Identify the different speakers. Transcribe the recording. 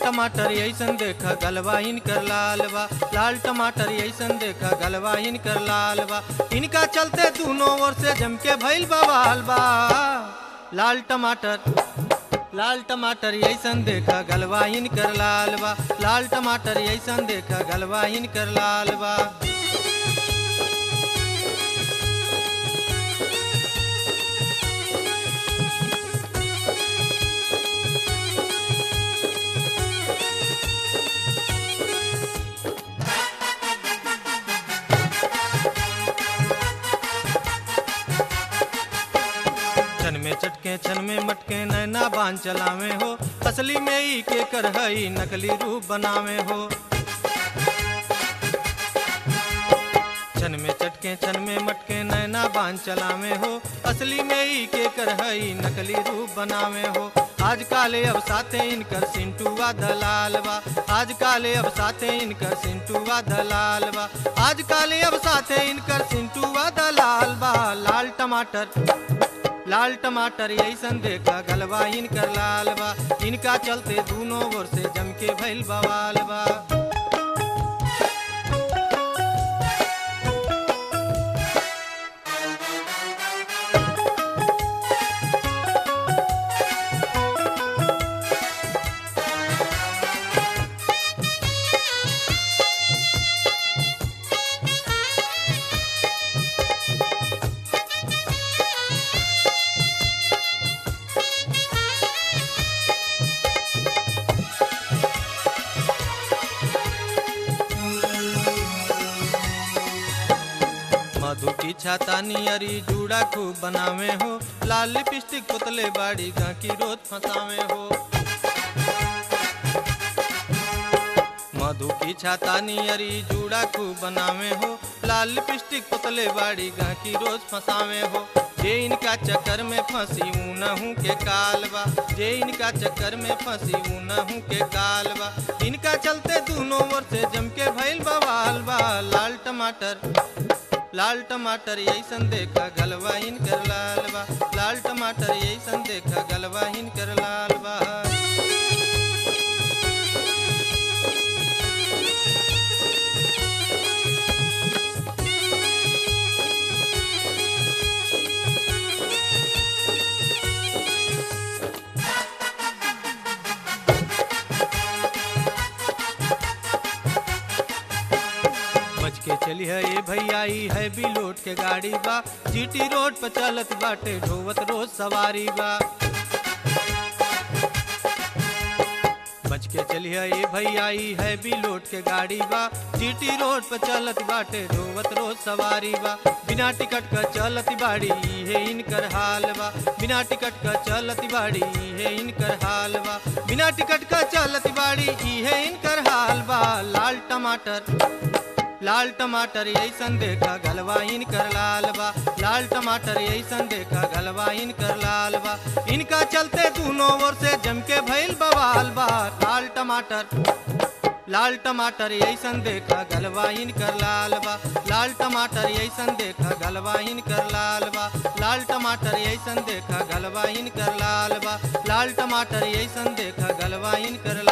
Speaker 1: टमाटर ऐसन देख गलवा इनकर लाल बा लाल टमाटर ऐसन देख गलवा इनकर लाल बा इनका चलते दोनों ओर से जम के भइल बवाल बा लाल टमाटर लाल टमाटर ऐसन देख गलवा इनकर लाल बा लाल टमाटर ऐसन देख गलवा इनकर लाल बा छन में चटके छन में मटके नैना बांध चलावे हो असली में ई के करहई नकली रूप बनावे हो छन में चटके छन में मटके नैना बांध चलावे हो असली में ई के करहई नकली रूप बनावे हो आज काले अब साथे इनकर सिंटुआ दलाल बा आज काले अब साथे इनकर सिंटुआ दलाल बा आज काले अब साथे इनकर सिंटुआ दलाल बा लाल टमाटर लाल टमाटर ऐसन देखा गलबा इनकर लाल बा इनका चलते दोनों ओर से जम के भइल बवाल बा मधु की छाता नियरी जूड़ा खूब बनावे हो लाल लिपस्टिक पुतले बाड़ी गांकी रोज फंसावे हो मधु की छाता नियरी जूड़ा खूब बनावे हो लाल लिपस्टिक पुतले बाड़ी गांकी रोज फंसावे हो जे इनका चक्कर में फंसी नहू के कालबा जे इनका चक्कर में फंसी नहू के कालबा इनका चलते दोनों ओर से जम के भइल बवाल बा लाल टमाटर लाल टमाटर ऐसन देखा गलवा इनकर लाल बा लाल टमाटर ऐसन देखा गलवा इनकर लाल बा बच के चली है ये भैया ई है भी लोट के गाड़ी बा जीटी रोड पर चलत बाटे ढोवत रोज सवारी बा बच के चली है ये भैया ई है भी लोट के गाड़ी बा जीटी रोड पर चलत बाटे ढोवत रोज सवारी बा बिना टिकट का चलत बाड़ी ई है इनकर हाल बा बिना टिकट का चलत बाड़ी ई है इनकर हाल बा बिना टिकट का चलत बाड़ी ई है इनकर हाल बा लाल टमाटर लाल टमाटर ऐसन देखा गलवा इनकर लाल बा लाल टमाटर ऐसन देखा गलवा इनकर लाल बा इनका चलते दोनों ओर से जम के भइल बवाल बा लाल टमाटर लाल टमाटर ऐसन देखा गलवा इनकर लाल बा लाल टमाटर ऐसन देखा गलवा इनकर लाल बा लाल टमाटर ऐसन देखा गलवा इनकर लाल बा लाल टमाटर ऐसन देखा गलवा इनकर